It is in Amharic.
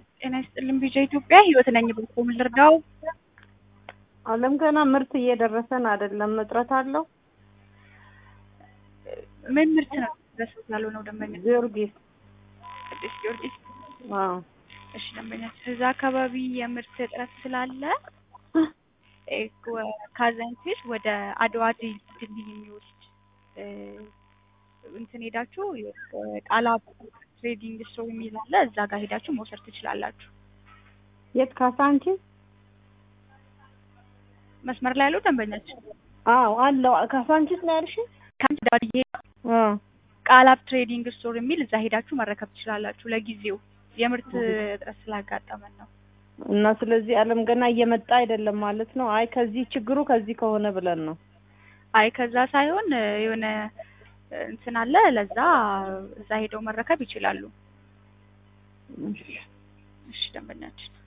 ጤና ይስጥልን ቢጃ ኢትዮጵያ ህይወት ነኝ። በልኮ ምን ልርዳው? አለም ገና ምርት እየደረሰን አይደለም። እጥረት አለው። ምን ምርት ነው ድረስ ያልሆነው ደንበኛ? ጊዮርጊስ ቅዱስ ጊዮርጊስ። አዎ እሺ ደንበኛ፣ እዛ አካባቢ የምርት እጥረት ስላለ እ ካዛንቺስ ወደ አድዋ ድልድይ የሚወስድ እ እንትን ሄዳችሁ ቃላ ትሬዲንግ ስቶር የሚል አለ። እዛ ጋር ሄዳችሁ መውሰድ ትችላላችሁ። የት ካሳንቺስ? መስመር ላይ ያለው ደንበኛችን አዎ አለው። ካሳንቺስ ነው ያልሽ? ከአድዋ አዎ ቃላብ ትሬዲንግ ስቶር የሚል እዛ ሄዳችሁ መረከብ ትችላላችሁ። ለጊዜው የምርት እጥረት ስላጋጠመን ነው። እና ስለዚህ አለም ገና እየመጣ አይደለም ማለት ነው። አይ ከዚህ ችግሩ ከዚህ ከሆነ ብለን ነው። አይ ከዛ ሳይሆን እ የሆነ እ እንትን አለ። ለዛ እዛ ሄደው መረከብ ይችላሉ። እሺ ደንበኛችን